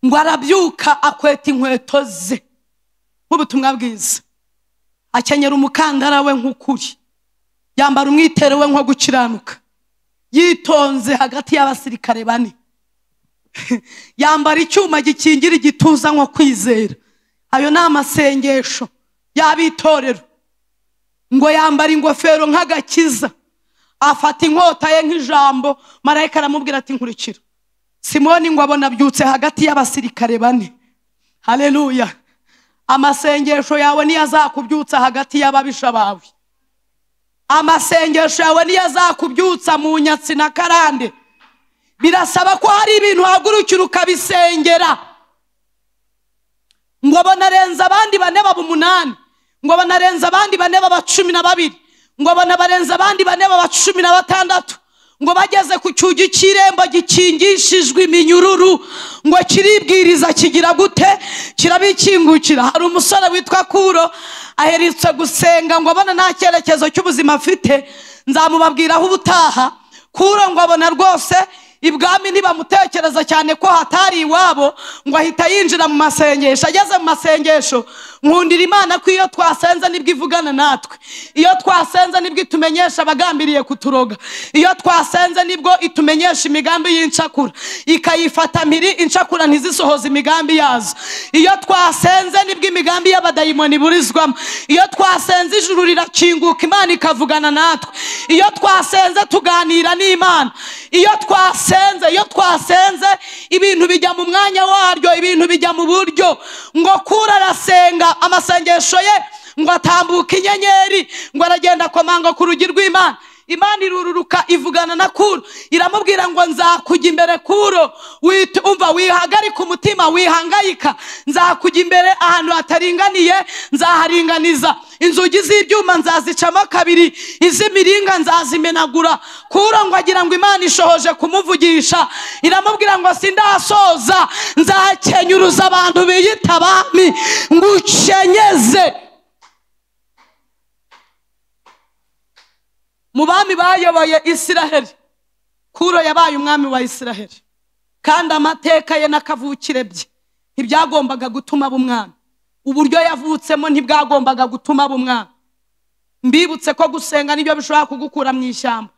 ngo arabyuka akweta inkweto ze nk'ubutumwa bwiza akenyera umukandara we nk'ukuri yambara umwitero we nko gukiranuka yitonze hagati y'abasirikare bane yambara icyuma gikingira igituza nko kwizera ayo ni amasengesho y'abitorero ngo yambara ingofero nk'agakiza afata inkota ye nk'ijambo marayika aramubwira ati nkurikira simoni ngo abona abyutse hagati y'abasirikare bane hareruya amasengesho yawe niyo azakubyutsa hagati y'ababisha bawe amasengesho yawe niyo azakubyutsa mu nyatsi na karande birasaba ko hari ibintu uhagurukira ukabisengera ngo banarenza abandi bane baba umunani ngo banarenza abandi bane baba cumi na babiri ngo banabarenza abandi bane baba cumi na batandatu ngo bageze ku cyugi cy'irembo gikingishijwe iminyururu ngo kiribwiriza kigira gute kirabikingukira hari umusore witwa kuro aherutse gusenga ngo abone nta cyerekezo cy'ubuzima afite nzamubabwiraho ubutaha kuro ngo abona rwose ibwami ntibamutekereza cyane ko hatari iwabo ngo ahita yinjira mu masengesho ageze mu masengesho nkundira imana ko iyo twasenze nibwo ivugana natwe iyo twasenze nibwo itumenyesha abagambiriye kuturoga iyo twasenze nibwo itumenyesha imigambi y'incakura ikayifata mpiri incakura ntizisohoze imigambi yazo iyo twasenze nibwo imigambi y'abadayimoni iburizwamo iyo twasenze ijuru rirakinguka imana ikavugana natwe iyo twasenze tuganira n'imana iyo twasenze iyo twasenze ibintu bijya mu mwanya waryo ibintu bijya mu buryo ngo kura arasenga amasengesho ye ngo atambuke inyenyeri ngo aragenda akomanga ku rugi rw'imana imana irururuka ivugana na kuro iramubwira ngo nzakujya imbere kuro Wit- umva wihagarika umutima wihangayika nzakujya imbere ahantu hataringaniye nzaharinganiza inzugi z'ibyuma nzazicamo kabiri iz'imiringa nzazimenagura kuro ngo agira ngo imana ishohoje kumuvugisha iramubwira ngo sindasoza nzakenyuruza abantu biyita abami ngukenyeze mu bami bayoboye isiraheli kuro yabaye umwami wa isiraheli kandi amateka ye n'akavukire bye ntibyagombaga gutuma aba umwami uburyo yavutsemo ntibwagombaga gutuma aba umwami mbibutse ko gusenga nibyo bishobora kugukura mu ishyamba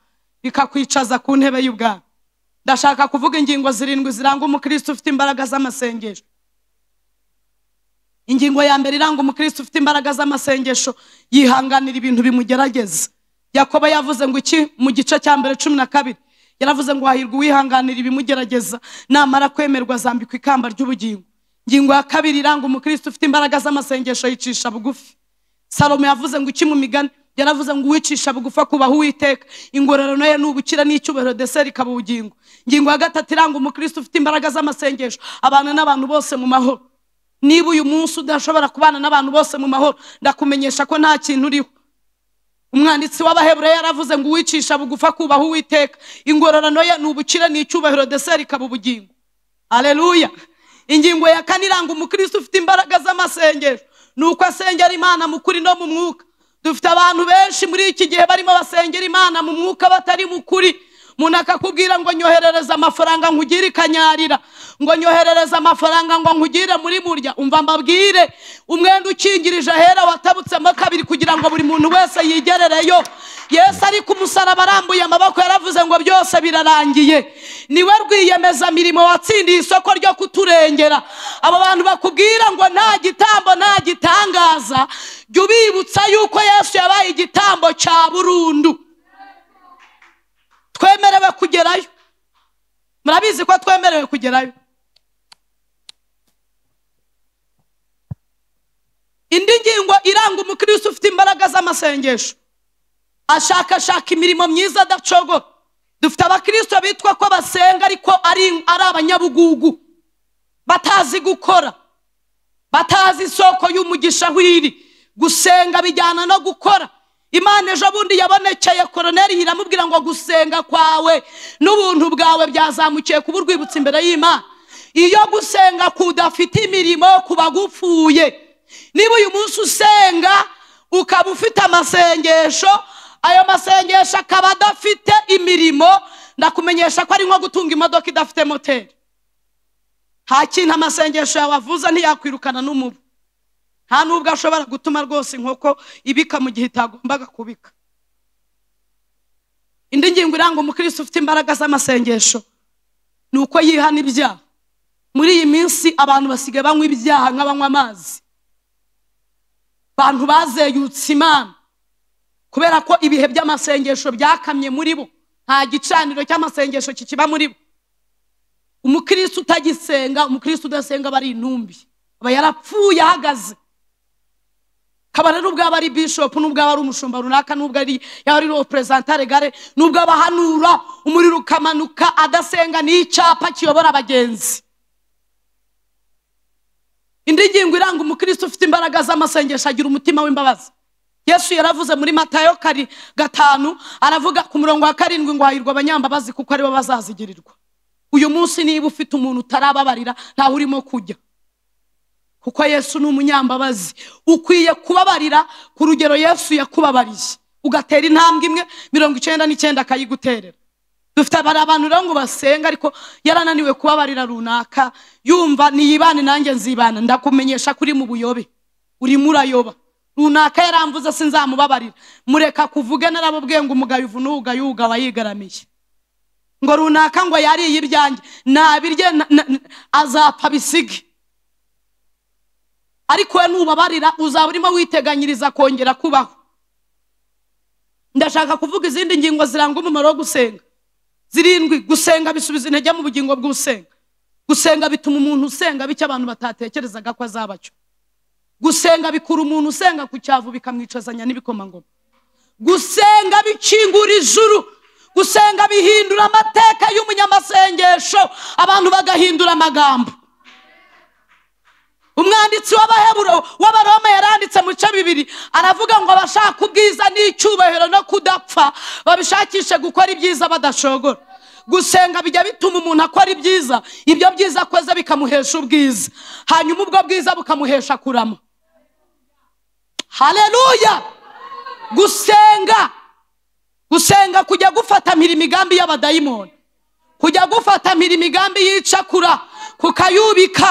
bikakwicaza ku ntebe y'ubwami ndashaka kuvuga ingingo zirindwi ziranga umukristo ufite imbaraga z'amasengesho ingingo ya mbere iranga umukristo ufite imbaraga z'amasengesho yihanganira ibintu bimugerageza yakobo yavuze ngo iki mu gice cya mbere cumi na kabiri yaravuze ngo hahirwa uwihanganira ibimugerageza namara kwemerwa azambikwa ikamba ry'ubugingo ingingo ya kabiri iranga umukristo ufite imbaraga z'amasengesho yicisha bugufi salomo yavuze ngo iki mu migani yaravuze ngo uwicisha bugufi akubaha uwiteka ingororano ye ni ubukira n'icyubahiro deseri ikaba ubugingo ingingo ya gatatu iranga umukristo ufite imbaraga z'amasengesho abana n'abantu bose mu mahoro niba uyu munsi udashobora kubana n'abantu bose mu mahoro ndakumenyesha ko nta kintu uriho umwanditsi w'abahebureyo yaravuze ngo uwicisha bugufa akubaha uwiteka ingororano ye ni ubukire ni icyubahiro deseri ikaba ubugingo aleluya ingingo ya kane iranga umukristo ufite imbaraga z'amasengesho ni uko asengera imana mu kuri no mu mwuka dufite abantu benshi muri iki gihe barimo basengera imana mu mwuka batari mu kuri umuntu akakubwira ngo nyoherereza amafaranga nkugire ikanyarira ngo nyoherereza amafaranga ngo nkugire muri burya umva mbabwire umwenda ukingirije ahera watabutsemo kabiri kugira ngo buri muntu wese yigerereyo yesu ari ku musaraba arambuye amaboko yaravuze ngo byose birarangiye niwe rwiyemeza mirimo watsindiye isoko ryo kuturengera abo bantu bakubwira ngo nta gitambo nta gitangaza jya ubibutsa yuko yesu yabaye igitambo cya burundu twemerewe kugerayo murabizi ko twemerewe kugerayo indi ngingo iranga umukristo ufite imbaraga z'amasengesho ashakashaka imirimo myiza adacogoye dufite abakristo bitwa ko basenga ariko ari ari abanyabugugu batazi gukora batazi isoko y'umugisha aho iri gusenga bijyana no gukora imana ejo bundi yabonekeye koroneri iramubwira ngo gusenga kwawe n'ubuntu bwawe byazamukiye kuba urwibutso imbere y'imana iyo gusenga kudafite imirimo kuba gupfuye niba uyu munsi usenga ukaba ufite amasengesho ayo masengesho akaba adafite imirimo ndakumenyesha ko ari nko gutunga imodoka idafite moteri nta kintu amasengesho yawe avuza ntiyakwirukana n'umubu nta nubwo ashobora gutuma rwose inkoko ibika mu gihe itagombaga kubika indi ngingo iranga umukristo ufite imbaraga z'amasengesho ni uko yihana ibyaha muri iyi minsi abantu basigaye banywa ibyaha nk'abanywa amazi abantu bazeyutse imana kubera ko ibihe by'amasengesho byakamye muri bo nta gicaniro cy'amasengesho kikiba muri bo umukristo utagisenga umukristo udasenga aba ari intumbi aba yarapfuye ahagaze kaba rero ubwaba ari bishop n'ubwaba ari umushumba runaka n'ubwo ari yaba ari representare gare n'ubwo abahanura umuriro ukamanuka adasenga n'icyapa kiyobora abagenzi indi ngingo iranga umukristo ufite imbaraga z'amasengesho agira umutima w'imbabazi yesu yaravuze muri matayo kari gatanu aravuga ku murongo wa karindwi ngo hahirwa abanyambabazi kuko aribo bazazigirirwa uyu munsi niba ufite umuntu utarababarira ntawe urimo kujya kuko yesu ni umunyambabazi ukwiye kubabarira ku rugero yesu yakubabariye ugatera intambwe imwe mirongo icyenda n'icyenda akayiguterera dufite abari abantu rero ngo basenga ariko yarananiwe kubabarira runaka yumva niyibane nanjye nzibana ndakumenyesha kuri mu buyobe urimo urayoba runaka yaramvuze sinzamubabarira mureka kuvuge narababwiye ngo umugayo uvuna uwugayuga wayigaramiye ngo runaka ngo yariye ibyanjye nabirye na- na- na- azapfa bisige ariko we nubabarira uzaba urimo witeganyiriza kongera kubaho ndashaka kuvuga izindi ngingo ziranga umumaro wo gusenga zirindwi gusenga bisubiza intege mu bugingo bw'usenga gusenga bituma umuntu usenga bityo abantu batatekerezaga ko azaba cyo gusenga bikura umuntu usenga ku cyavu bikamwicazanya n'ibikomangoma gusenga bikingura ijuru gusenga bihindura amateka y'umunyamasengesho abantu bagahindura amagambo umwanditsi w'abaheburo w'abaroma yaranditse mu bice bibiri aravuga ngo abashaka ubwiza n'icyubahiro no kudapfa babishakishe gukora ibyiza badashogora gusenga bijya bituma umuntu akora ibyiza ibyo byiza akoze bikamuhesha ubwiza hanyuma ubwo bwiza bukamuhesha kurama haleluya gusenga gusenga kujya gufatamira imigambi y'abadayimoni kujya gufatamira imigambi y'icakura kukayubika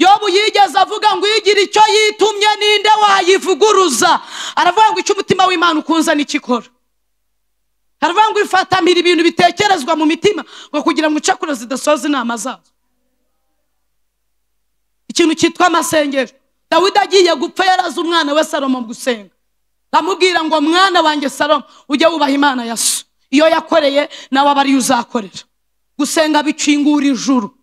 yobu yigeze avuga ngo igira icyo yitumye ninde wayivuguruza aravuga ngo icyo umutima w'imana ukunze n'ikikora aravuga ngo ifatamira ibintu bitekerezwa mu mitima ngo kugira ngo incakura zidasoza inama zazo ikintu cyitwa amasengero dawidi agiye gupfa yarazi umwana we salomo gusenga amubwira ngo mwana wanjye salomo ujye wubaha imana ya so iyo yakoreye nawe aba ariyo uzakorera gusenga bikingura ijuru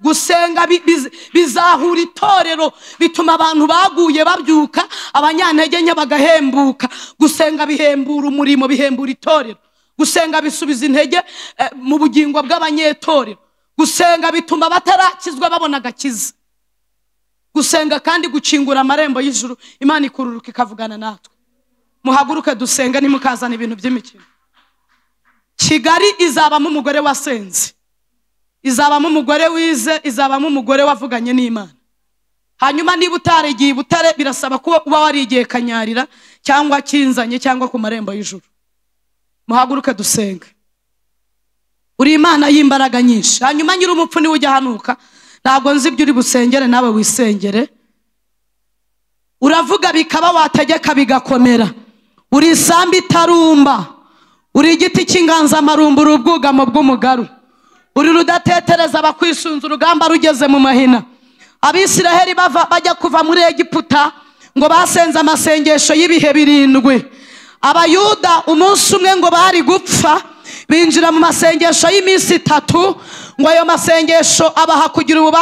gusenga bi- biz- bizahura itorero bituma abantu baguye babyuka abanyantege nke bagahembuka gusenga bihembura umurimo bihembura itorero gusenga bisubiza intege eh, mu bugingo bw'abanyetorero gusenga bituma batarakizwa babona agakiza gusenga kandi gukingura amarembo y'ijuru imana ikururuka ikavugana natwe muhaguruke dusenge nimukazana ibintu by'imikino kigali izabamo umugore wasenze izabamo umugore wize izabamo umugore wavuganye n'imana hanyuma niba utaragiye i butare birasaba ko uba warigiye kanyarira cyangwa kinzanye cyangwa ku marembo y'ijuru muhaguruke dusenge uri imana y'imbaraga nyinshi hanyuma nyiri umupfu niwe ujya hanuka ntabwo nzi ibyo uri busengere nawe wisengere uravuga bikaba wategeka bigakomera uri isambu itarumba uri igiti cy'inganzamarumbu uri ubwugamo bw'umugaru uri rudatetereza abakwisunza urugamba rugeze mu mahina abisiraheli bava- bajya kuva muri egiputa ngo basenze amasengesho y'ibihe birindwi abayuda umunsi umwe ngo bari gupfa binjira mu masengesho y'iminsi itatu ngo ayo masengesho abaha kugira ububasha